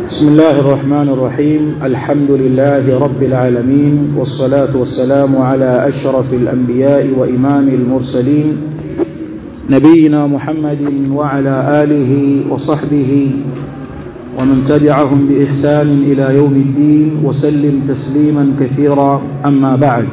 بسم الله الرحمن الرحيم الحمد لله رب العالمين والصلاة والسلام على أشرف الأنبياء وإمام المرسلين نبينا محمد وعلى آله وصحبه ومن تبعهم بإحسان إلى يوم الدين وسلم تسليما كثيرا أما بعد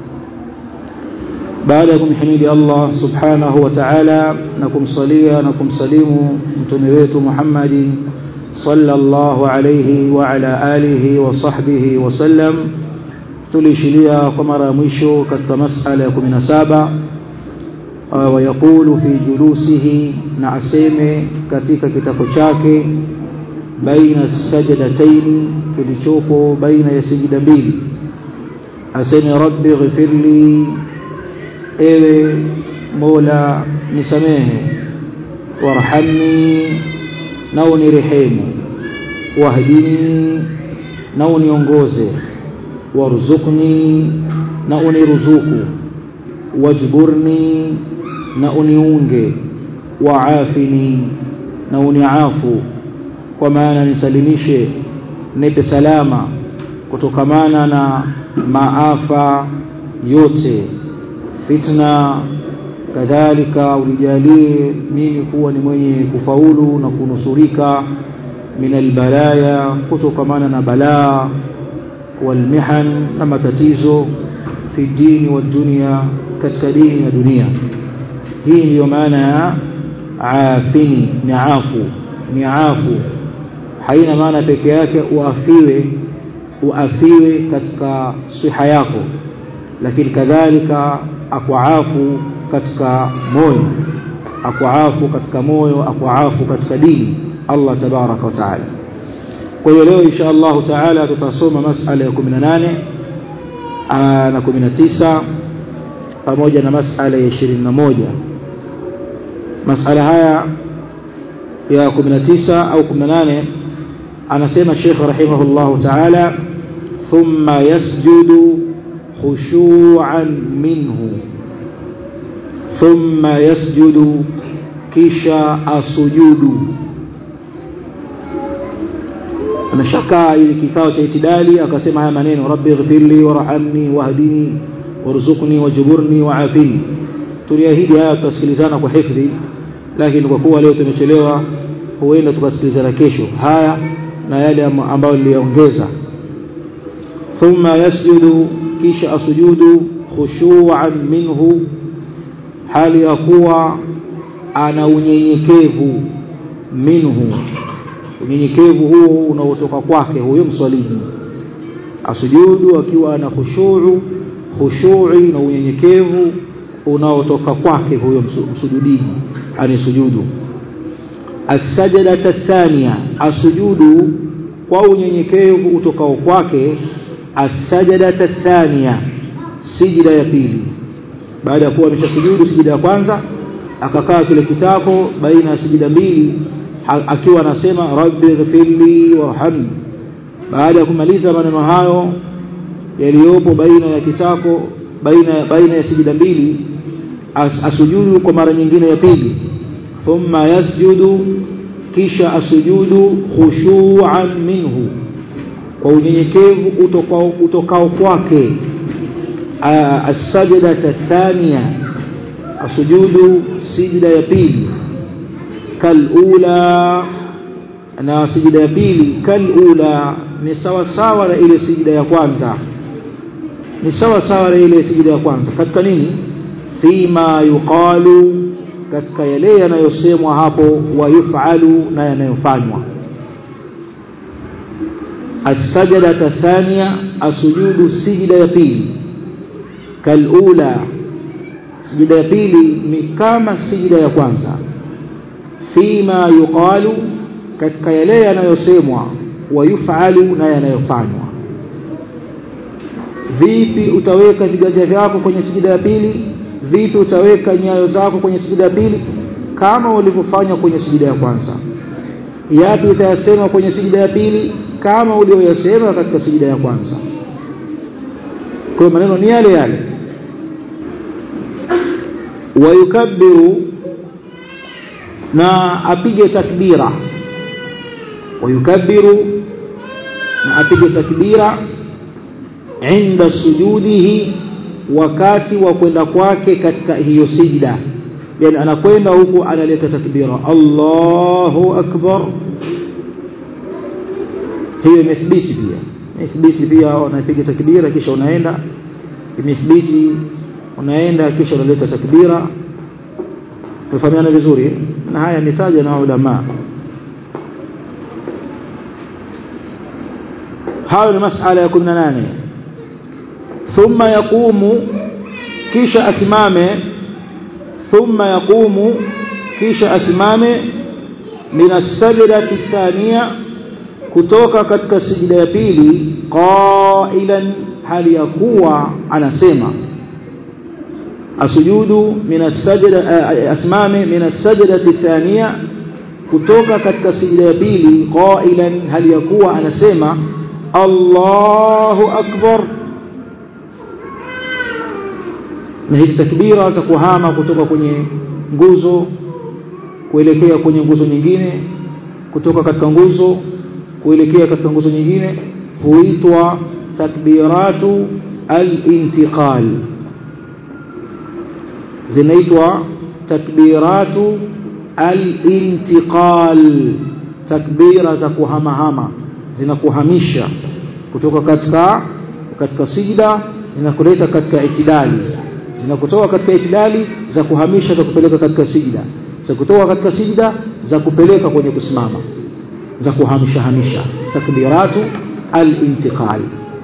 بعدكم حميد الله سبحانه وتعالى نكم صليا نكم سليم متمويت محمد صلى الله عليه وعلى آله وصحبه وسلم tulishilia kwa mara ya mwisho katika masala ya 17 wayaqulu fi julusihi na aseme katika kitako chake baina sajdataini kilichopo baina ya sijida mbili aseme rabbi ghfirli ewe mola nisamehe warhamni na unirehemu wahdini na uniongoze warzuqni na uniruzuku wajburni na uniunge waafini na uniafu kwa maana nisalimishe nipe salama kutokamana na maafa yote fitna kadhalika ulijalie mimi kuwa ni mwenye kufaulu na kunusurika min albalaya kutokamana na balaa walmihan na matatizo fi dini wa dunia katika dini na dunia hii ndiyo maana ya afini ni afu ni afu haina maana peke yake uafiwe uafiwe katika siha yako lakini kadhalika akuafu katika moyo akuafu katika moyo akuafu katika dini Allah tabaraka wa taala kwa hiyo leo insha Allah taala tutasoma masala ya 18 na 19 pamoja na masala ya 21 masala haya ya 19 au 18 anasema Sheikh rahimahullah taala thumma yasjudu khushu'an minhu thumma yasjudu kisha asujudu ameshakaa ili kikao cha itidali akasema haya maneno rabbi ighfirli warhamni wahdini warzuqni wajburni waafini tuliahidi haya tutasikilizana kwa hifdhi lakini kwa kuwa leo tumechelewa huenda tukasikilizana kesho haya na yale ambayo niliongeza thumma yasjudu kisha asujudu khushu'an minhu hali ya kuwa ana unyenyekevu minhu unyenyekevu huo unaotoka kwake huyo mswaliji asujudu akiwa ana khushu'u khushu'i na unyenyekevu unaotoka kwake huyo msujudiji anisujudu as-sajdata thania asujudu kwa unyenyekevu utokao kwake as-sajdata thania sijida ya pili baada ya kuwa ameshasujudu sijida ya kwanza akakaa kile kitako baina ya sijida mbili akiwa anasema rabbi ghfirli warhamni baada ya kumaliza maneno hayo yaliyopo baina ya kitako baina baina ya sijida mbili as, asujudu kwa mara nyingine ya pili thumma yasjudu kisha asujudu khushu'an minhu kwa unyenyekevu utokao utokao kwake as-sajda athaniya asujudu sijda ya pili kalula na sijda ya pili kalula ni sawa sawa na ile sijda ya kwanza ni sawa sawa na ile sijda ya kwanza katika nini fima yuqalu katika yale yanayosemwa hapo wa yufalu na yanayofanywa as-sajda athaniya asujudu sijda ya pili kalula sijida ya pili ni kama sijida ya kwanza fima yuqalu katika yale yanayosemwa wayufalu na yanayofanywa vipi utaweka viganja vyako kwenye sijida ya pili vipi utaweka nyayo zako kwenye sijida ya pili kama ulivyofanya kwenye sijida ya kwanza yapi utayasema kwenye sijida ya pili kama ulioyasema katika sijida ya kwanza kwa maneno ni yale yale wayukabbiru na apige takbira wayukabbiru na apige takbira inda sujudihi wakati wa kwenda kwake katika hiyo sijda yani anakwenda huku analeta takbira Allahu akbar hiyo imethibiti pia imethibiti pia unapiga takbira kisha unaenda imethibiti unaenda kisha unaleta takbira tufahamiana vizuri na haya mitaja na ulama hayo ni masala ya 18 thumma yaqumu kisha asimame thumma yaqumu kisha asimame min as-sajdati thaniya kutoka katika sijida ya pili qailan hali ya kuwa anasema asujudu min as-sajda asimame min as-sajdati thaniya kutoka katika sijida ya pili qailan hali ya kuwa anasema Allahu akbar na hizi takbira za kuhama kutoka kwenye nguzo kuelekea kwenye nguzo nyingine kutoka katika nguzo kuelekea katika nguzo nyingine huitwa takbiratu al-intiqal zinaitwa takbiratu al-intiqal takbira za kuhamahama zinakuhamisha kutoka katika katika sijda zinakuleta katika itidali zinakutoa katika itidali za kuhamisha za kupeleka katika sijda za kutoa katika sijda za kupeleka kwenye kusimama za kuhamisha hamisha takbiratu al-intiqal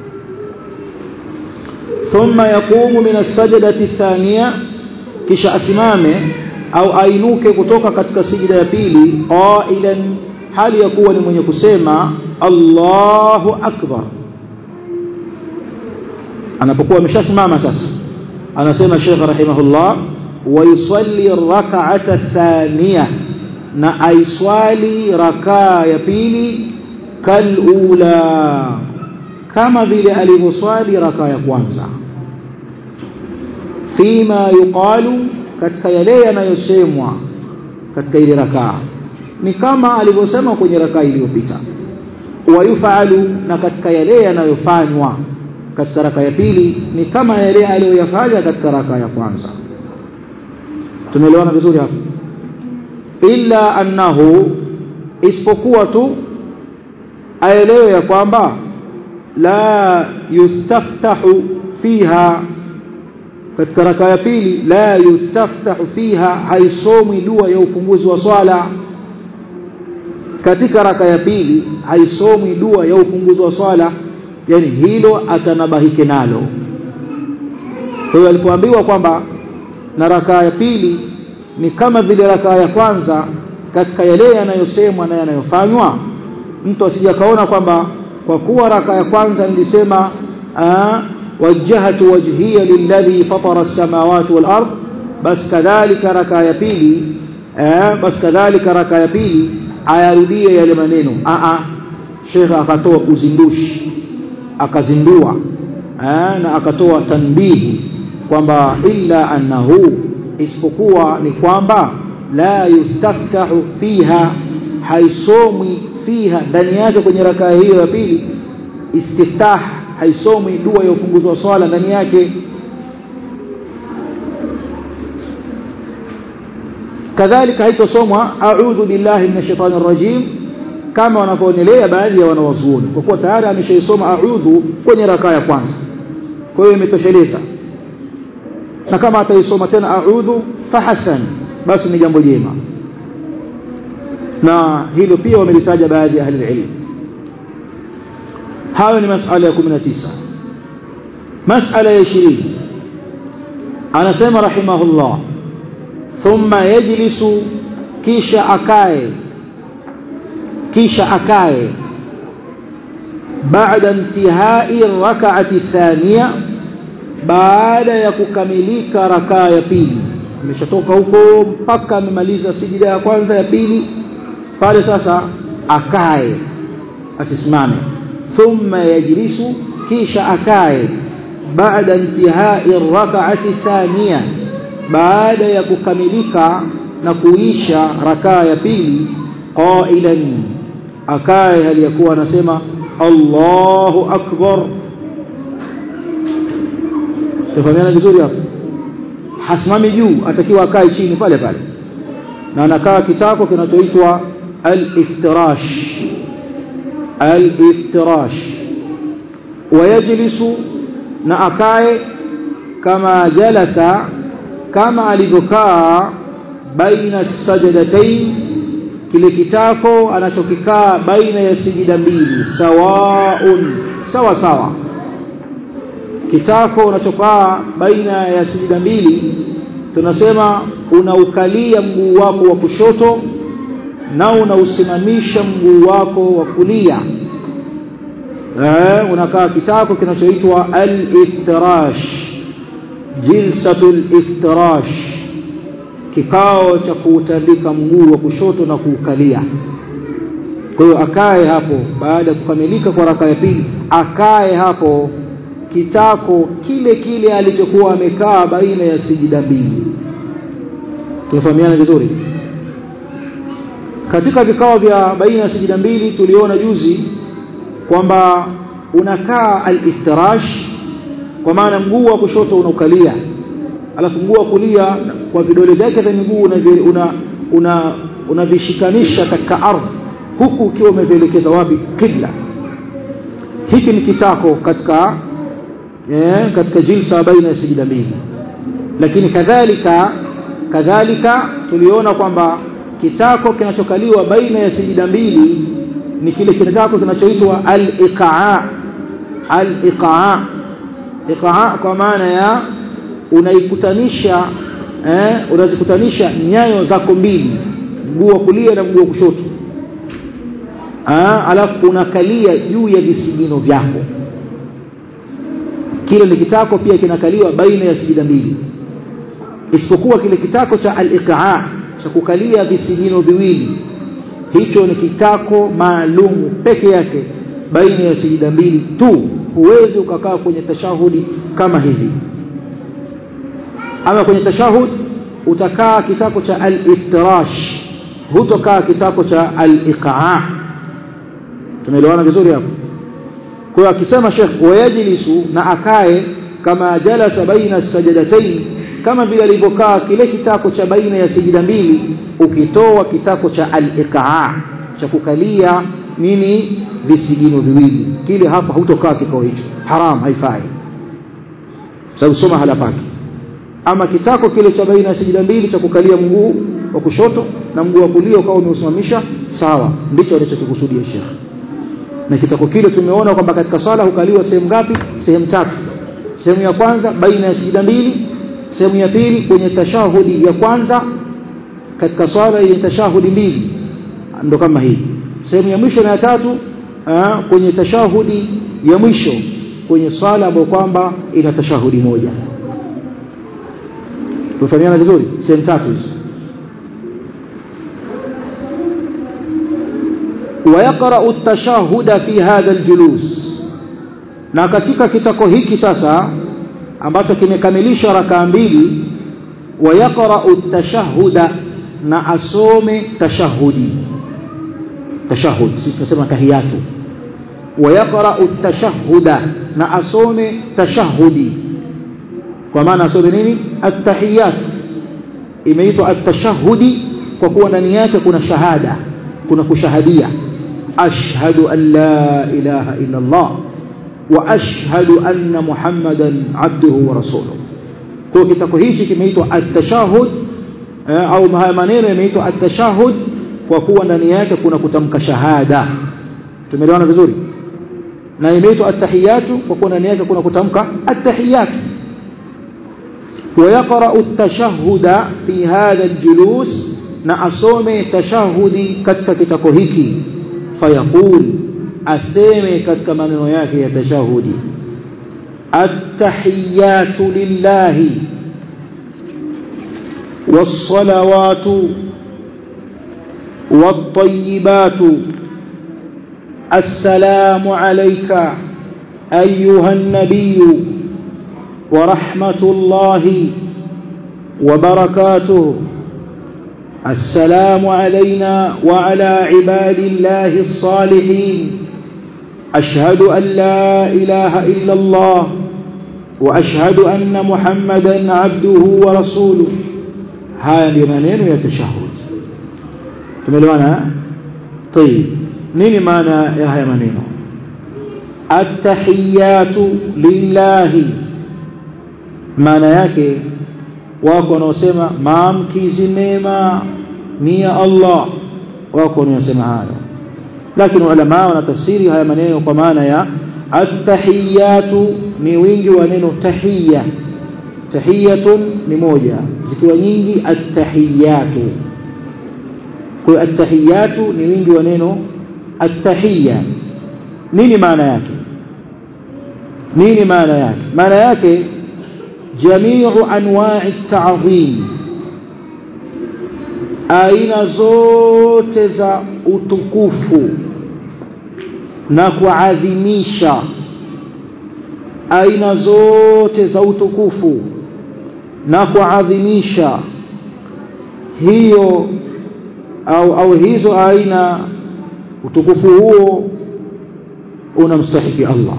thumma yaqumu min as-sajdati ath-thaniya kisha asimame au ainuke kutoka katika sijda ya pili qailan hali ya kuwa ni mwenye kusema Allahu akbar anapokuwa ameshasimama sasa anasema Sheikh rahimahullah wa yusalli rak'ata thaniya na aiswali rakaa ya pili kalula kama vile alivyoswali rakaa ya kwanza fima yuqalu katika yale yanayosemwa katika ile rakaa ni kama alivyosema kwenye rakaa iliyopita wayufalu na katika yale yanayofanywa katika raka ya pili ni kama yale aliyoyafanya katika raka ya kwanza tumeelewana vizuri hapo illa annahu isipokuwa tu aelewe ya kwamba la yustaftahu fiha katika raka ya pili la yustaftahu fiha haisomwi dua ya ufunguzi wa swala katika raka ya pili haisomwi dua ya ufunguzi wa swala yani hilo atanabahike nalo kwa hiyo alipoambiwa kwamba na rakaa ya pili ni kama vile rakaa ya kwanza katika yale yanayosemwa na yanayofanywa mtu asije kaona kwamba kwa kuwa rakaa ya kwanza nilisema wajjahatu wajhiya lilladhi fatara as-samawati wal ard bas kadhalika rakaa ya pili bas kadhalika rakaa ya pili ayarudie yale maneno a a Sheikh akatoa uzindushi akazindua na akatoa tanbihi kwamba illa annahu isipokuwa ni kwamba la yustaftahu fiha haisomwi fiha ndani yake kwenye rakaa hiyo ya pili istiftah haisomwi dua ya ufunguzi wa swala ndani yake kadhalika haitosomwa a'udhu billahi minash shaitani rajim kama wanavyoonelea baadhi ya wanawazuoni kwa kuwa tayari ameshaisoma a'udhu kwenye rakaa ya kwanza kwa hiyo imetosheleza na kama ataisoma tena a'udhu fahasan basi ni jambo jema na hilo pia wamelitaja baadhi ya ahli ilmu hayo ni masala ya 19 masala ya 20 anasema rahimahullah thumma yajlisu kisha akae kisha akae baada intihai rak'ati thaniya baada ya kukamilika rakaa ya pili ameshatoka huko mpaka amemaliza sijida ya kwanza ya pili pale sasa akae asisimame thumma yajlisu kisha akae baada intihai rak'ati thaniya baada ya kukamilika na kuisha rakaa ya pili qailan akae hali ya kuwa anasema Allahu akbar tufahamiana vizuri hapo hasimami juu atakiwa akae chini pale pale na anakaa kitako kinachoitwa al-iftirash al-iftirash wayajlisu na akae kama jalasa kama alivyokaa baina sajadatain kile kitako anachokikaa baina ya sijida mbili sawaun sawa sawa kitako unachokaa baina ya sijida mbili tunasema unaukalia mguu wako wa kushoto na unausimamisha mguu wako wa kulia eh unakaa kitako kinachoitwa al-iftirash jilsatul iftirash kikao cha kuutandika mguu wa kushoto na kuukalia kwa hiyo akae hapo baada ya kukamilika kwa raka ya pili akae hapo kitako kile kile alichokuwa amekaa baina ya sijida mbili tunafahamiana vizuri katika vikao vya baina ya sijida mbili tuliona juzi kwamba unakaa al-iftirash kwa maana mguu wa kushoto unaukalia alafu mguu wa kulia kwa vidole vyake vya miguu una una unavishikanisha una katika ardhi huku ukiwa umevielekeza wapi kibla hiki ni kitako katika eh, katika jilsa baina ya sijida mbili lakini kadhalika kadhalika tuliona kwamba kitako kinachokaliwa baina ya sijida mbili ni kile kitako kinachoitwa al-iqaa al-iqaa iqaa kwa maana ya unaikutanisha eh, unazikutanisha nyayo zako mbili mguu wa kulia na mguu wa kushoto ah, alafu unakalia juu ya visigino vyako kile ni kitako pia kinakaliwa baina ya sijida mbili isipokuwa kile kitako cha al-iqaa cha kukalia visigino viwili hicho ni kitako maalumu peke yake baina ya sijida mbili tu huwezi ukakaa kwenye tashahudi kama hivi ama kwenye tashahud utakaa kitako cha al-iftirash hutokaa kitako cha al-iqaa tumeelewana vizuri hapo kwa hiyo akisema Sheikh wayajlisu na akae kama jalasa baina sajadatain kama vile alivyokaa kile kitako cha baina ya sijida mbili ukitoa kitako cha al-iqaa cha kukalia nini visigino viwili kile hapa hutokaa kikao hicho haram haifai sababu soma hala pake ama kitako kile cha baina ya sijida mbili cha kukalia mguu wa kushoto na mguu wa kulia ukawa umeusimamisha sawa ndicho alichokikusudia Sheikh na kitako kile tumeona kwamba katika swala hukaliwa sehemu ngapi sehemu tatu sehemu ya kwanza baina ya sijida mbili sehemu ya pili kwenye tashahudi ya kwanza katika swala yenye tashahudi mbili ndo kama hii sehemu ya mwisho na ya tatu aa, kwenye tashahudi ya mwisho kwenye swala ambayo kwamba ina tashahudi moja tufahamiana vizuri sehemu tatu hizo ويقرأ التشهد في هذا الجلوس na katika kitako hiki sasa ambacho kimekamilisha rakaa mbili wayaqra'u at-tashahhuda na asome tashahudi tashahud sisi tunasema tahiyatu wayaqra'u at-tashahhuda na asome tashahudi kwa maana asome nini at-tahiyat imeitwa at-tashahudi kwa kuwa ndani yake kuna shahada kuna kushahadia ashhadu an la ilaha illa Allah wa ashhadu anna muhammadan abduhu wa rasuluhu kwa kitako hichi kimeitwa at-tashahud au maneno yameitwa at-tashahud kwa kuwa ndani yake kuna kutamka shahada tumeelewana vizuri na imeitwa at-tahiyatu kwa kuwa ndani yake kuna kutamka at-tahiyat ويقرأ التشهد في هذا الجلوس na asome tashahudi katika kitako hiki fayaqul aseme katika maneno yake ya tashahudi التحيات لله والصلوات والطيبات السلام عليك أيها النبي ورحمة الله وبركاته السلام علينا وعلى عباد الله الصالحين أشهد أن لا إله إلا الله وأشهد أن محمدا عبده ورسوله هذه منين يتشهد تملوانا طيب نيني معنى يا هيا منين التحيات لله maana yake wako wanaosema maamkizi mema ni ya Allah wako wanaosema hayo lakini ulama wanatafsiri haya maneno kwa maana ya at-tahiyatu ni wingi wa neno tahiyya tahiyatun ni moja zikiwa nyingi at-tahiyatu kwa at-tahiyatu ni wingi wa neno at-tahiyya nini maana yake nini maana yake maana yake jamiu anwa'i at-ta'zim aina zote za utukufu na kuadhimisha aina zote za utukufu na kuadhimisha hiyo au au hizo aina utukufu huo unamstahiki Allah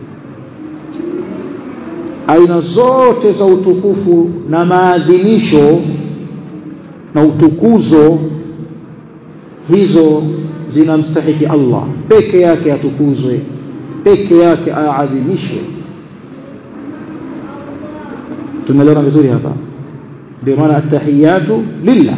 aina zote za utukufu na maadhimisho na utukuzo hizo zinamstahiki Allah peke yake atukuzwe peke yake aadhimishwe tumeelewana vizuri hapa ndio maana attahiyatu lillah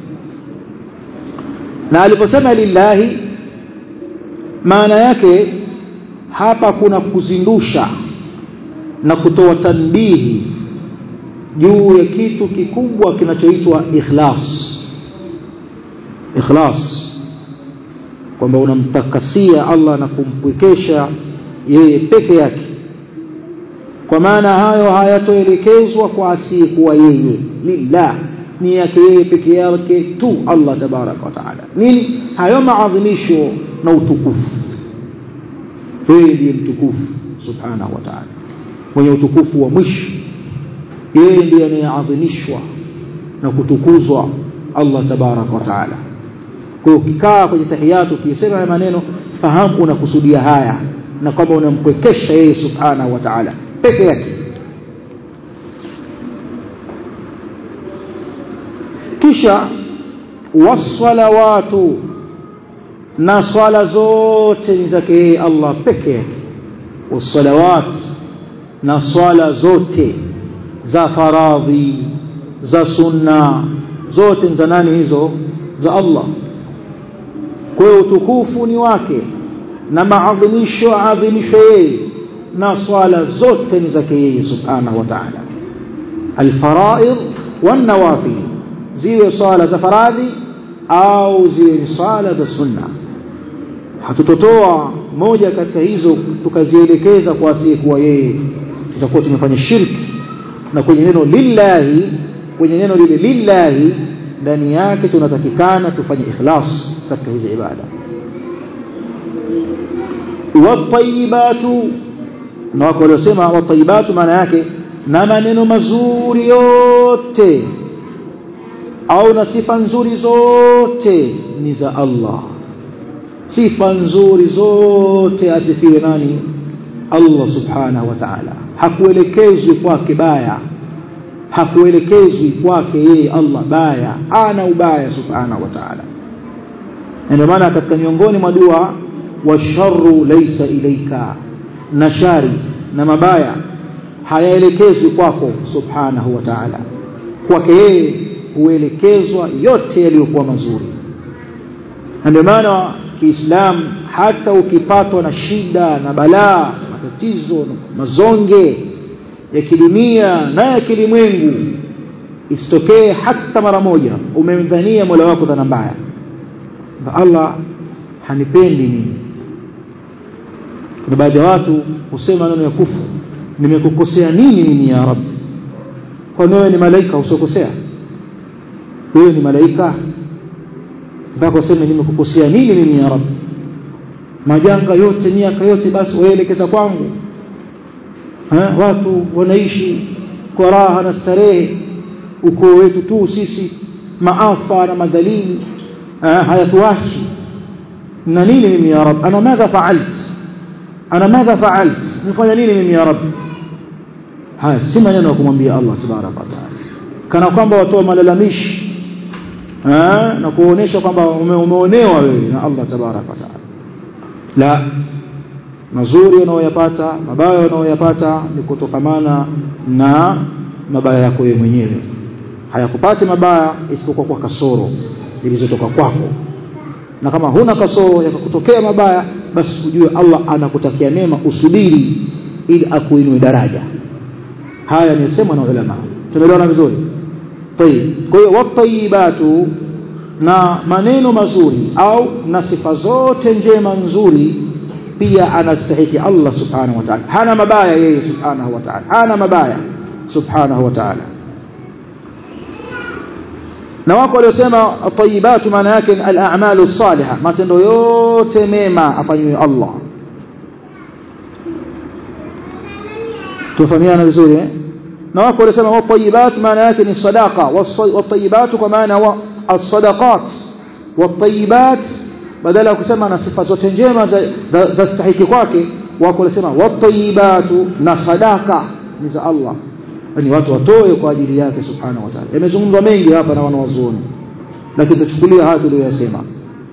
na aliposema lillahi maana yake hapa kuna kuzindusha na kutoa tanbihi juu ya kitu kikubwa kinachoitwa ikhlas ikhlas kwamba unamtakasia Allah na kumpwekesha yeye peke yake kwa maana hayo hayatoelekezwa kwa asiyekuwa yeye lillah ni yake yeye peke yake tu Allah tabaraka wa taala nini hayo maadhimisho na utukufu yeye ndiye mtukufu subhanahu wa taala mwenye utukufu wa mwisho yeye ndiye anayeadhimishwa na kutukuzwa Allah tabaraka wa taala kwa hiyo ukikaa kwenye tahiyatu ukisema haya maneno fahamu unakusudia haya na kwamba unamkwekesha yeye subhanahu wa taala peke yake kisha wasalawatu na swala zote ni zake yeye Allah peke yake wasalawat na swala zote za faradhi za sunna zote ni za nani hizo za Allah kwa hiyo utukufu ni wake na maadhimisho adhimisho yeye na swala zote ni zake yeye subhanahu wa ta'ala alfaraid wan nawafil ziwe swala za faradhi au ziwe ni swala za sunna hatutotoa moja katika hizo tukazielekeza kwa asiyekuwa yeye tutakuwa tumefanya shirki na kwenye neno lillahi kwenye neno lile lillahi ndani yake tunatakikana tufanye ikhlas katika hizi ibada watayibatu na wako waliosema watayibatu maana yake na maneno mazuri yote au na sifa nzuri zote ni za Allah sifa nzuri zote asifiwe nani Allah subhanahu wa ta'ala hakuelekezwi kwake baya hakuelekezwi kwake yeye Allah baya ana ubaya subhanahu wa ta'ala ndio maana katika miongoni mwa dua washarru laysa ilaika na shari na mabaya hayaelekezwi kwako subhanahu wa ta'ala kwake yeye huelekezwa yote yaliyokuwa mazuri ndio maana kiislamu hata ukipatwa na shida na balaa matatizo mazonge ya kidunia na ya kilimwengu isitokee hata mara moja umemdhania Mola wako dhana mbaya Allah hanipendi mimi kuna baadhi ya watu husema neno ya kufu nimekukosea nini mimi ya Rabb kwa wewe ni malaika usiokosea wewe ni malaika mpaka useme nimekukosea nini mimi ya Rabb majanga yote miaka yote basi waelekeza kwangu ha? watu wanaishi kwa raha na starehe ukoo wetu tu sisi maafa na madhalili hayatuachi na nini mimi ya rab ana madha faalt ana madha faalt nimefanya nini mimi ya rabbi haya si maneno ya kumwambia Allah tabaraka wa taala kana kwamba watoa malalamishi eh na kuonesha kwamba ume, umeonewa wewe na Allah tabaraka wa taala la mazuri unayoyapata mabaya unayoyapata ni kutokamana na mabaya yako wewe mwenyewe hayakupati mabaya isipokuwa kwa kasoro zilizotoka kwako na kama huna kasoro yakakutokea mabaya basi ujue Allah anakutakia mema usubiri ili akuinue daraja haya ni sema na ulama tumeelewana vizuri tayib kwa hiyo watayibatu na maneno mazuri au na sifa zote njema nzuri pia anastahiki Allah subhanahu wa ta'ala hana mabaya yeye subhanahu wa ta'ala hana mabaya subhanahu wa ta'ala na wako waliosema tayibatu maana yake al-a'malu salihah matendo yote mema afanywe Allah tufahamiana vizuri eh na wako waliosema watayibat maana yake ni sadaqa watayibat kwa maana wa as-sadaqat watayibat badala ya kusema na sifa zote njema za stahiki kwake wako walisema watayibatu na sadaka ni za Allah yani watu watoe kwa ajili yake subhanahu wa ta'ala yamezungumzwa mengi hapa na wanawazuoni lakini tuchukulia haya tuliyosema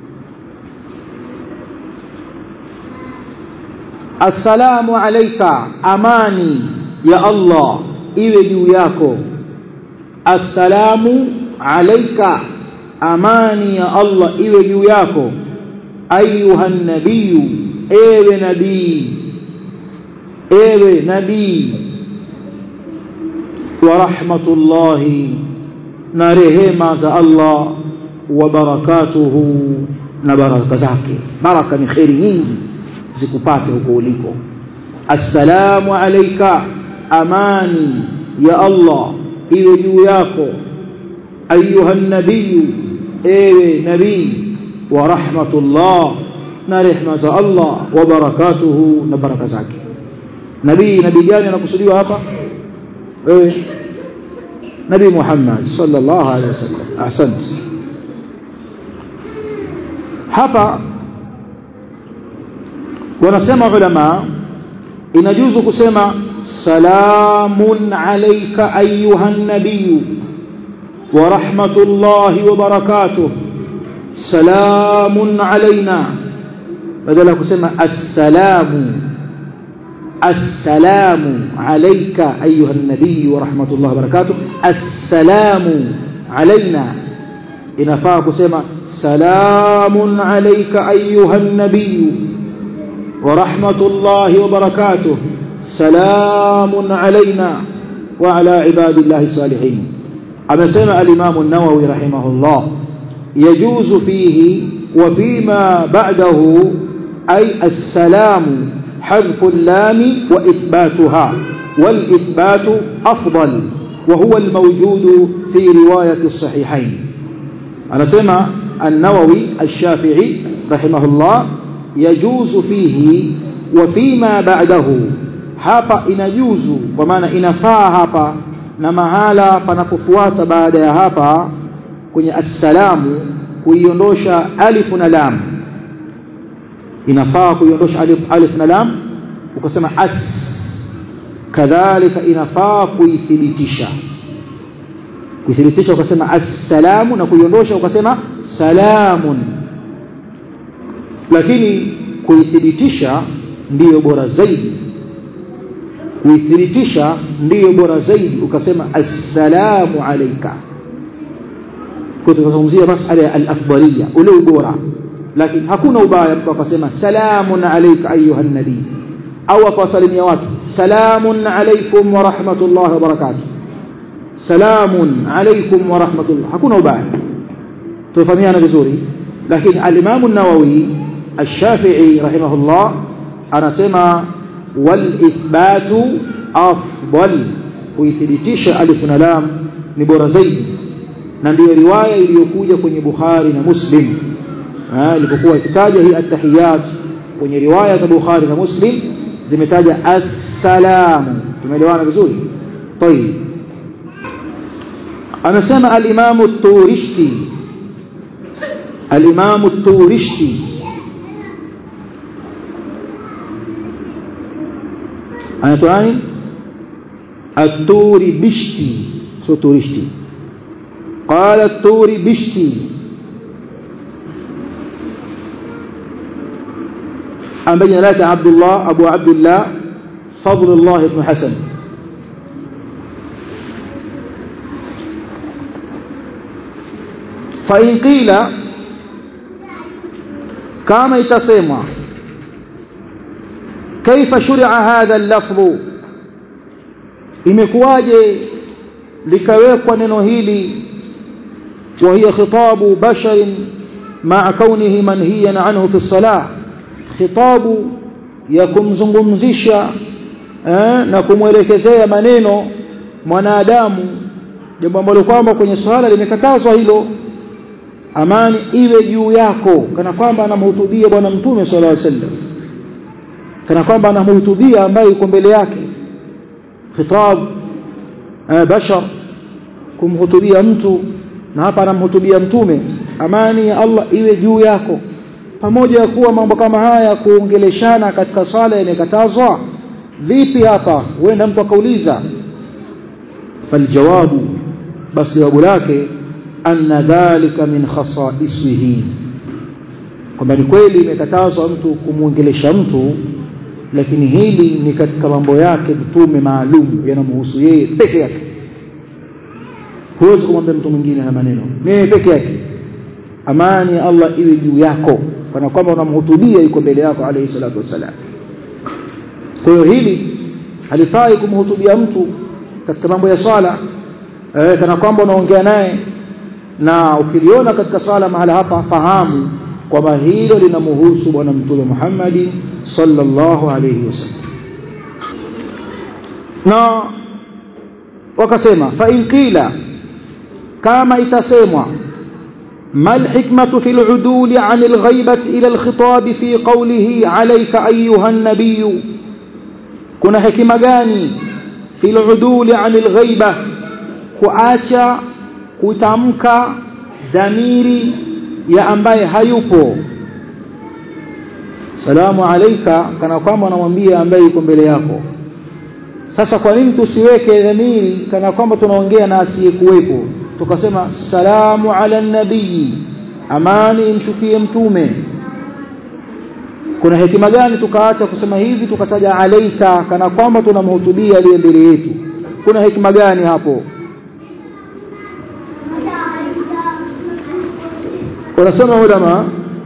assalamu alayka amani ya Allah iwe juu yako assalamu alayka amani ya Allah iwe juu yako ayuha nabiyu ewe nabii ewe nabii wa rahmatullahi na rehema za Allah wa barakatuhu na baraka zake baraka ni khairi nyingi zikupate huko uliko assalamu alayka amani ya Allah iwe juu yako ayuha nabiyu ewe nabii wa rahmatullah na rehma za Allah wa barakatuhu na baraka zake nabii nabii gani anakusudiwa hapa wewe nabii Muhammad sallallahu alaihi wasallam ahsante hapa wanasema ulama inajuzu kusema salamun alayka ayuha nabiyu wa rahmatullahi wa barakatuh salamun alaina badala kusema assalamu السلام عليك أيها النبي ورحمة الله وبركاته السلام علينا إنفاق سما سلام عليك أيها النبي ورحمة الله وبركاته سلام علينا وعلى عباد الله الصالحين أما سمع الإمام النووي رحمه الله يجوز فيه وفيما بعده أي السلام حذف اللام وإثباتها والإثبات أفضل وهو الموجود في رواية الصحيحين أنا سمع النووي الشافعي رحمه الله يجوز فيه وفيما بعده hapa inajuzu kwa maana inafaa hapa na mahala panapofuata baada ya hapa kwenye assalamu kuiondosha alif na lam inafaa kuiondosha alif, alif na lam ukasema as kadhalika inafaa kuithibitisha kuithibitisha ukasema assalamu na kuiondosha ukasema salamun lakini kuithibitisha ndiyo bora zaidi kuithibitisha ndiyo bora zaidi ukasema assalamu alayka kwa tutazungumzia masala ya al-afdaliyya ule ubora lakini hakuna ubaya mtu akasema salamun alayka ayuha nabii au akawasalimia watu salamun alaykum wa rahmatullahi wa barakatuh salamun alaykum wa rahmatullah hakuna ubaya tufahamiana vizuri lakini al-Imam an-Nawawi الشافعي رحمه الله anasema والإثبات أفضل kuithibitisha alif na lam ni bora zaidi na ndiyo riwaya iliyokuja kwenye Bukhari na Muslim ilipokuwa ikitaja hii at-tahiyat kwenye riwaya za Bukhari na Muslim zimetaja assalamu tumeelewana vizuri طيب anasema al-Imam at-Turishti al-Imam at-Turishti anaitwa nani aturi bishti sio turishti qala aturi bishti ambaye jina lake Abdullah Abu Abdullah Fadlullah ibn Hasan fa in qila kama itasemwa kaifa shuri'a hadha al-lafdh imekuwaje likawekwa neno hili wa hiya khitabu basharin ma'a kaunihi manhiyan anhu fi as-salah khitabu ya kumzungumzisha eh, na kumwelekezea maneno mwanadamu jambo ambalo kwamba kwenye swala limekatazwa hilo amani iwe juu yako kana kwamba anamhutubia bwana mtume sallallahu alaihi wasallam kana kwamba anamhutubia ambaye yuko mbele yake khitab eh, bashar kumhutubia mtu na hapa anamhutubia mtume amani ya Allah iwe juu yako pamoja ya kuwa mambo kama haya kuongeleshana katika sala yamekatazwa vipi hapa huenda mtu akauliza faljawabu basi jawabu lake anna dhalika min khasaisihi kwamba ni kweli imekatazwa mtu kumwongelesha mtu lakini hili ni katika mambo yake mtume maalum yanamhusu yeye peke yake huwezi kumwambia mtu mwingine na maneno ni yeye peke yake amani ya Allah iwe juu yako kana kwamba unamhutubia yuko mbele yako alayhi salatu wassalam kwa hiyo hili halifai kumhutubia mtu katika mambo ya swala eh, kana kwamba unaongea naye na ukiliona katika sala mahala hapa fahamu kwamba hilo linamhusu bwana mtume Muhammad sallallahu alayhi wasallam na wakasema fa in qila kama itasemwa ما الحكمة في العدول عن الغيبة إلى الخطاب في قوله عليك أيها النبي كنا حكمة gani في العدول عن الغيبة kuacha kutamka dhamiri ya ambaye hayupo salamu alaika kana kwamba anamwambia ambaye yuko mbele yako sasa kwa nini tusiweke dhamiri kana kwamba tunaongea na asiyekuwepo tukasema salamu ala nabii amani imshukie mtume kuna hekima gani tukaacha kusema hivi tukataja alaika kana kwamba tunamhutubia aliye mbele yetu kuna hekima gani hapo wanasema ulama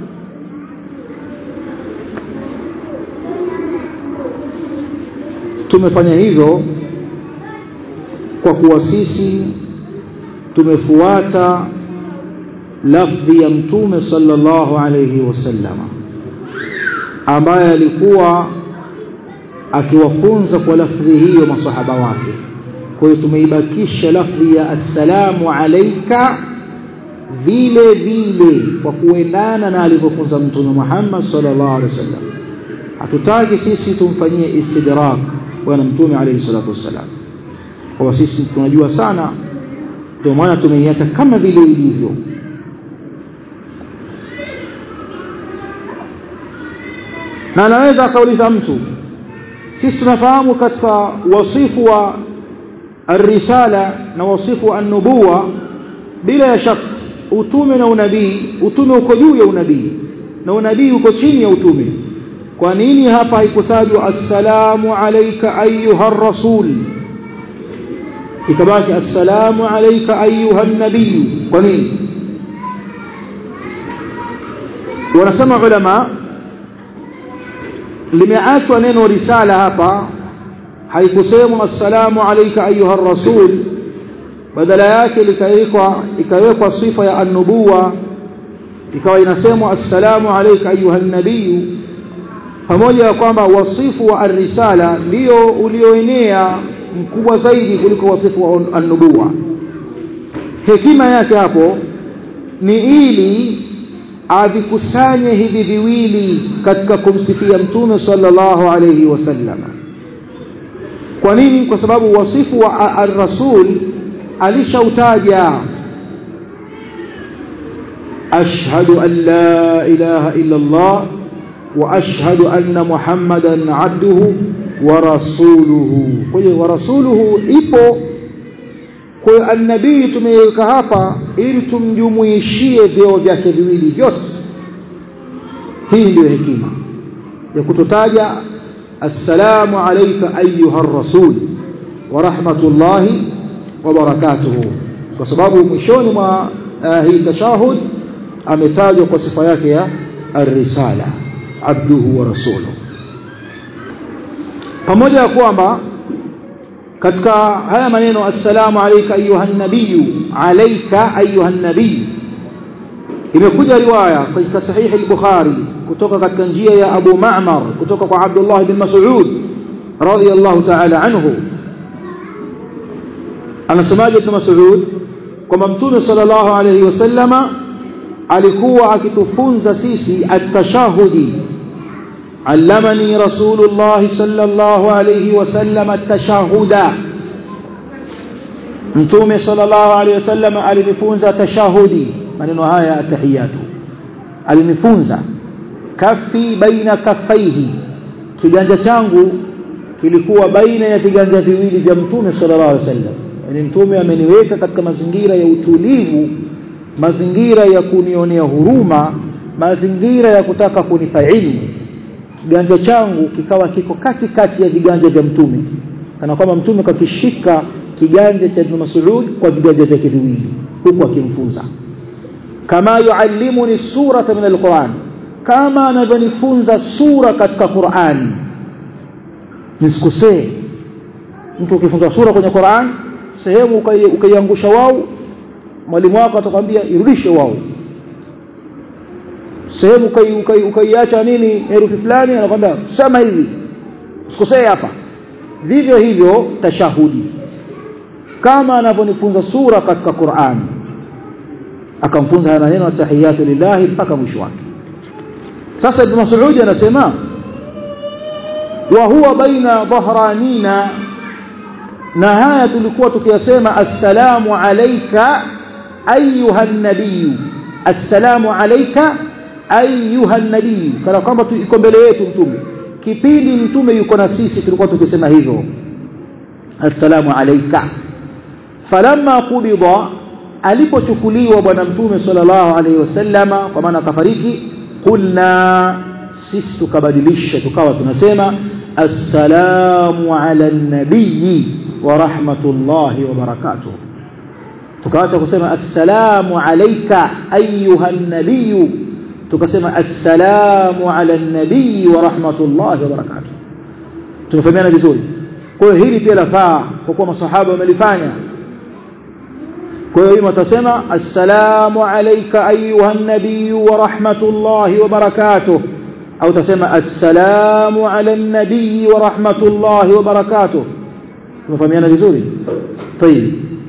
tumefanya hivyo kwa kuwa sisi tumefuata lafdhi ya mtume sallallahu alayhi wasallam ambaye alikuwa akiwafunza kwa lafdhi hiyo masahaba wake kwa hiyo tumeibakisha lafdhi ya assalamu alayka vile vile kwa kuendana na alivyofunza mtume Muhammad sallallahu alaihi wasallam hatutaki sisi tumfanyie istidrak bwana mtume alayhi salatu wasallam kwa sisi tunajua sana ndio maana tumeiacha kama vile ilivyo na anaweza akauliza mtu sisi tunafahamu katika wasifu wa الرسالة na wasifu wa an-nubuwa bila ya shaka utume na unabii utume uko juu ya unabii na unabii uko chini ya utume kwa nini hapa haikutajwa assalamu alayka ayuha rasul ikabaki assalamu alayka ayuha nabii kwa nini wanasema ulama limeachwa neno risala hapa haikusemwa assalamu alayka ayuha rasul badala yake likawekwa ikawekwa sifa ya an-nubuwa ikawa inasemwa assalamu alayka ayuha nabii pamoja na kwamba wasifu wa ar-risala ndio ulioenea mkubwa zaidi kuliko wasifu wa an-nubuwa hekima yake hapo ni ili avikusanye hivi viwili katika kumsifia mtume sallallahu alayhi wasallam kwa nini kwa sababu wasifu wa ar-rasul alishautaja ashhadu an la ilaha illa Allah wa ashhadu anna muhammadan abduhu wa rasuluhu kwa hiyo wa rasuluhu ipo kwa hiyo annabii tumeiweka hapa ili tumjumuishie vyeo vyake viwili vyote hii ndio hekima ya kutotaja assalamu alayka ayuha rasul wa rahmatullahi wa barakatuhu kwa sababu mwishoni mwa uh, hii tashahud ametajwa kwa sifa yake ya الرسالة عبده ورسوله pamoja ya kwamba katika haya maneno assalamu alayka ayuha nabiyu alayka ayuha nabiy imekuja riwaya katika sahih al-bukhari kutoka katika njia ya Abu Ma'mar kutoka kwa Abdullah ibn Mas'ud radiyallahu ta'ala anhu anasemaje ibn Mas'ud kwamba mtume sallallahu alayhi wasallama alikuwa akitufunza sisi at-tashahudi allamani rasulullah sallallahu alayhi wasallam at-tashahuda mtume sallallahu alayhi wasallam alinifunza tashahudi maneno haya atahiyatu alinifunza kafi baina kafaihi kiganja changu kilikuwa baina ya viganja viwili vya mtume sallallahu alayhi wasallam yani mtume ameniweka katika mazingira ya utulivu mazingira ya kunionea huruma mazingira ya kutaka kunipa ilmu kiganja changu kikawa kiko kati kati ya viganja vya mtume kana kwamba mtume kakishika kiganja cha Ibn Mas'ud kwa viganja vyake viwili huku akimfunza kama yuallimuni surata min alquran kama anavyonifunza sura katika Qur'ani nisikosee mtu ukifunza sura kwenye Qur'an sehemu ukaiangusha wao mwalimu wako atakwambia irudishe wao sehemu ukaiacha nini herufi fulani anakwambia sema hivi usikosee hapa vivyo hivyo tashahudi kama anavyonifunza sura katika Qur'an akamfunza haya maneno tahiyatu lillahi mpaka mwisho wake sasa Ibn Mas'ud anasema wa huwa baina dhahranina na haya tulikuwa tukiyasema assalamu alayka ayuha nabiy assalamu alayka ayuha nabiy kana kwamba iko mbele yetu mtume kipindi mtume yuko na sisi tulikuwa tukisema hivyo assalamu alayka falamma qubida alipochukuliwa bwana mtume sallallahu alayhi wasallama kwa maana akafariki qulna sisi tukabadilisha tukawa tunasema assalamu ala nabiy wa rahmatullahi wa barakatuh tukaacha kusema assalamu alayka ayuha nabiy tukasema assalamu ala nabiy wa rahmatullahi wa barakatuh tumefahamiana vizuri kwa hiyo hili pia lafaa kwa kuwa masahaba wamelifanya kwa hiyo hii watasema assalamu alayka ayuha nabiy wa rahmatullahi wa barakatuh au tasema assalamu ala nabiy wa rahmatullahi wa barakatuh tumefahamiana vizuri طيب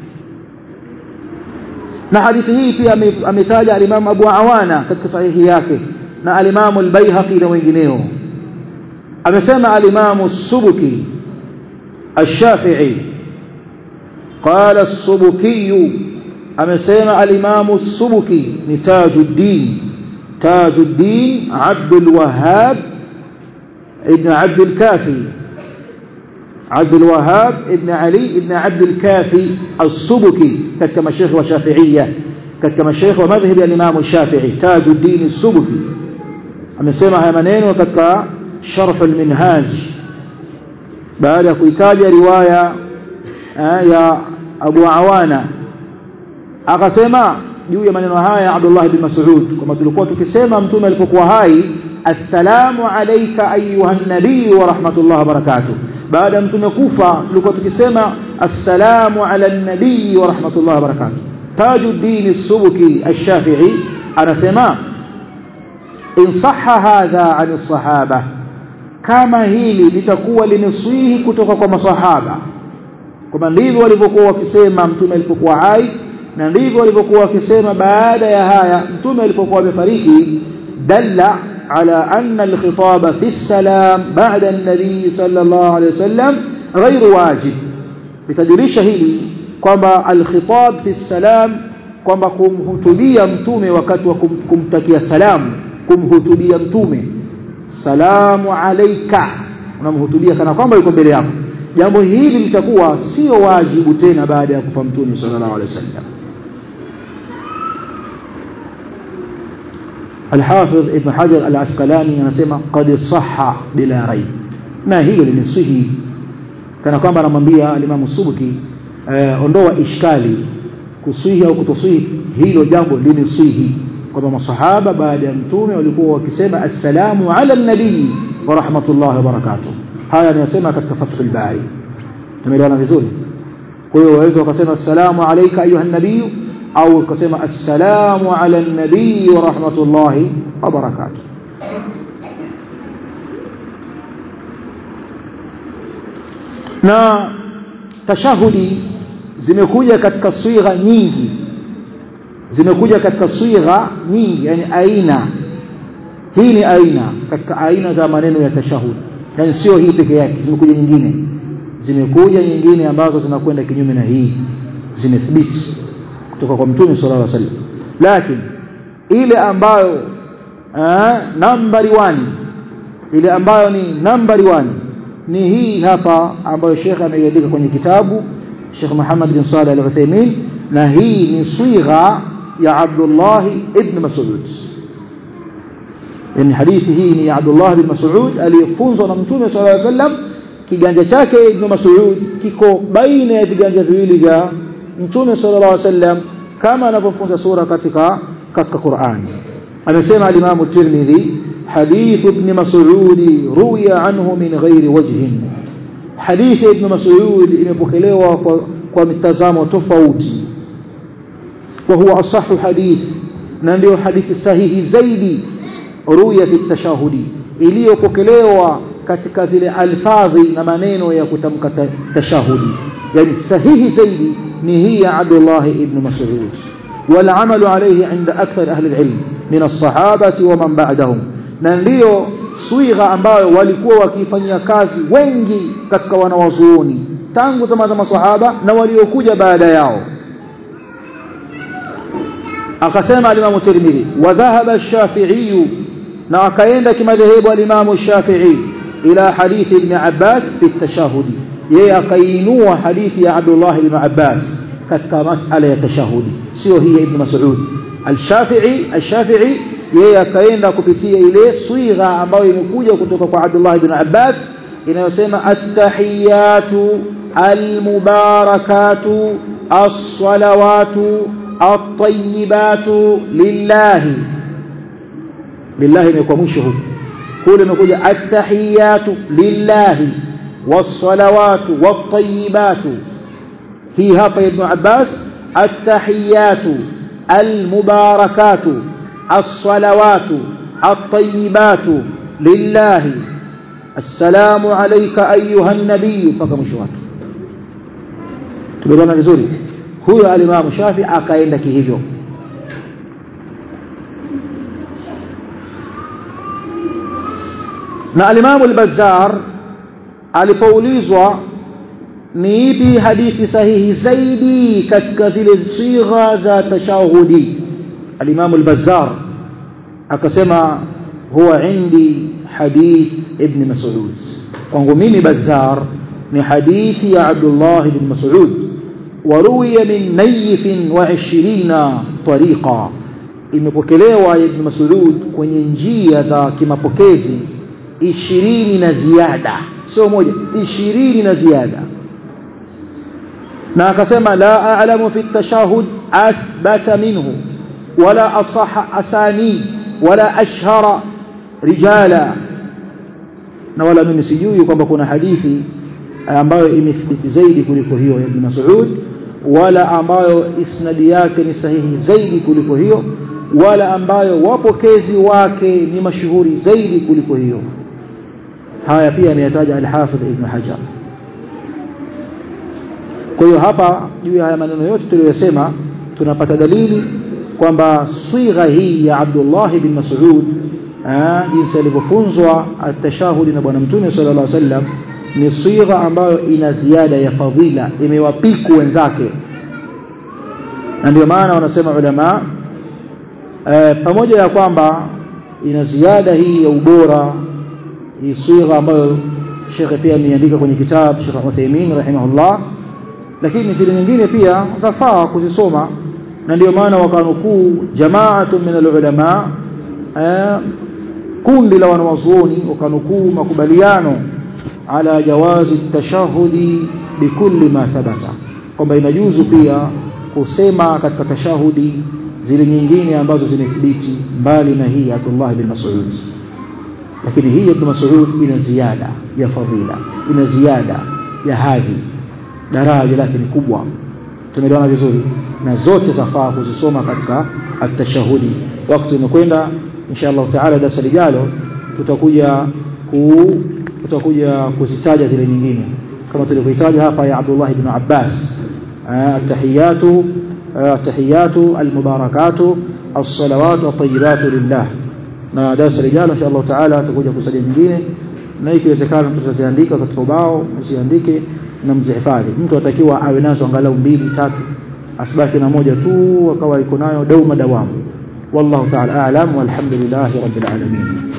na hadithi hii pia ametaja al-Imam Abu Awana katika sahihi yake na al-Imam al-Baihaqi na wengineo amesema al-Imam as-Subuki الشافعي قال السبكي amesema al-Imam as-Subuki ni Tajuddin Tajuddin Abdul Wahhab ibn Abdul Kafi عبد الوهاب ابن علي ابن عبد الكافي السبكي كما الشيخ وشافعية كما الشيخ ومذهب الإمام الشافعي تاج الدين السبكي amesema haya maneno katika sharh al-minhaj baada ya kuitaja riwaya ya Abu Awana akasema juu ya maneno haya Abdullah bin Mas'ud kama tulikuwa tukisema mtume alipokuwa hai assalamu alayka ayuha nabii wa rahmatullahi wa barakatuh baada ya mtume kufa tulikuwa tukisema assalamu ala nabii wa rahmatullahi wa barakatuh tajuddin as-subki ash-shafi'i anasema in sahha hadha an as-sahaba kama hili litakuwa limeswihi kutoka kwa masahaba kwamba ndivyo walivyokuwa wakisema mtume alipokuwa hai na ndivyo walivyokuwa wakisema baada ya haya mtume alipokuwa amefariki dalla على أن الخطاب في السلام بعد النبي صلى الله عليه وسلم غير واجب بتدريش هili kwamba alkhitab fi salam kwamba kumhutubia mtume wakati wa kumtakia salamu kumhutubia mtume salamu alayka unamhutubia kana kwamba yuko mbele yako jambo hili litakuwa sio wajibu tena baada ya kufa mtume sallallahu alaihi wasallam الحافظ ابن حجر العسقلاني anasema qad sahha bila raib na hilo limesihi kana kwamba anamwambia alimamu Subki eh, ondoa ishkali kusihi au kutosihi hilo jambo limesihi kwamba masahaba baada ya mtume walikuwa wakisema assalamu ala nabii wa rahmatullahi wa barakatuh haya anasema katika fathul bari tumeelewana vizuri kwa hiyo waweza wakasema assalamu alayka ayuha nabii au ukasema assalamu ala nabii wa rahmatullahi wa barakatuh na tashahudi zimekuja katika swigha nyingi zimekuja katika swigha nyingi yani aina hii ni aina katika aina za maneno ya tashahudi yani sio hii peke yake zimekuja nyingine zimekuja nyingine ambazo zinakwenda kinyume na hii zimethibiti kutoka kwa mtume sallallahu alaihi wasallam lakini ile ambayo nambari 1 ile ambayo ni nambari 1 ni hii hapa ambayo Sheikh ameiandika kwenye kitabu Sheikh Muhammad bin Salih Al-Uthaymeen na hii ni swigha ya Abdullah ibn Mas'ud yani hadithi hii ni ya Abdullah bin Mas'ud aliyefunzwa na Mtume صلى الله عليه وسلم kiganja chake ibn Mas'ud kiko baina ya viganja viwili vya Mtume صلى الله عليه وسلم kama anavyofunza sura katika katika Qur'an amesema al-Imam at-Tirmidhi حديث ابن مسعود روي عنه من غير وجه حديث ابن مسعود imepokelewa kwa, kwa mitazamo tofauti وهو أصح حديث na ndio hadithi sahihi zaidi ruya fi tashahudi iliyopokelewa katika zile alfadhi na maneno ya kutamka tashahudi yani sahihi zaidi ni hii ya Abdullah ibn Mas'ud والعمل عليه عند أكثر أهل العلم من الصحابة ومن بعدهم na ndiyo swigha ambayo walikuwa wakifanyia kazi wengi katika wanawazuoni tangu zama za maswahaba na waliokuja baada yao akasema alimamu Tirmidhi wa dhahaba ash-Shafi'i na akaenda kimadhehebu alimamu Shafi'i ila hadithi ibn Abbas fi tashahudi yeye akainua hadithi ya Abdullah ibn Abbas katika masala ya tashahudi sio hii ibn Mas'ud al-Shafi'i al-Shafi'i yeye akaenda kupitia ile swigha ambayo imekuja kutoka kwa Abdullah ibn Abbas inayosema at-tahiyatu al-mubarakatu as-salawatu at-tayyibatu lillahi lillahi imekuwa mwisho huko kule imekuja at-tahiyatu lillahi was-salawatu wat-tayyibatu hii hapa ibn Abbas at-tahiyatu al-mubarakatu الصلوات الطيبات لله السلام عليك أيها النبي فكم شوات تبدون vizuri huyo alimamu shafi akaenda kihivyo na alimamu al-bazzar alipoulizwa ni ipi hadithi sahihi zaidi katika zile sigha za tashahudi الإمام البزار akasema huwa indi hadith ibn Mas'ud kwangu mimi Bazzar ni hadithi ya Abdullah ibn Mas'ud waruya min nayf wa 20 tariqa imepokelewa ibn Mas'ud kwenye njia za kimapokezi 20 na ziada sio moja 20 na ziada na akasema la a'lamu fi at-tashahhud athbata minhu ولا أصح أساني ولا أشهر رجالا na wala mimi sijui kwamba kuna hadithi ambayo imethibiti zaidi kuliko hiyo ya Ibn Mas'ud wala ambayo isnadi yake ni sahihi zaidi kuliko hiyo wala ambayo wapokezi wake ni mashuhuri zaidi kuliko hiyo haya pia ameyataja al-Hafidh Ibn Hajar kwa hiyo hapa juu ya haya maneno yote tuliyosema tunapata dalili kwamba swigha hii ya Abdullah bin Mas'ud jinsi alivyofunzwa atashahudi na bwana mtume sallallahu alaihi wasallam ni swigha ambayo ina ziada ya fadhila imewapiku wenzake na ndio maana wanasema ulama e, pamoja ya kwamba ina ziada hii ya ubora hii swigha ambayo shekhe pia ameandika kwenye kitabu Sheikh Uthaymeen rahimahullah lakini zile nyingine pia zafaa kuzisoma na ndio maana wakanukuu jamaatu min alulama kundi la wanawazuoni wakanukuu makubaliano ala jawazi tashahudi bikulli ma thabata kwamba inajuzu pia kusema katika tashahudi zile nyingine ambazo zimethibiti mbali na hii Abdullah bin Mas'ud lakini hii Ibn Mas'ud ina ziada ya fadhila ina ziada ya hadhi daraja lake ni kubwa tumeelewana vizuri na zote zafaa kuzisoma katika at-tashahudi wakati umekwenda insha Allah taala darasa lijalo tutakuja ku tutakuja kuzitaja zile nyingine kama tulivyohitaja hapa ya Abdullah ibn Abbas at-tahiyatu at-tahiyatu al-mubarakatu as-salawatu at-tayyibatu lillah na darasa lijalo insha Allah taala tutakuja kusaja nyingine na ikiwezekana tutaziandika katika ubao msiandike na mzihifadhi mtu atakiwa awe nazo angalau mbili tatu asibaki na moja tu akawa iko nayo dauma dawamu wallahu ta'ala a'lam walhamdulillahi rabbil alamin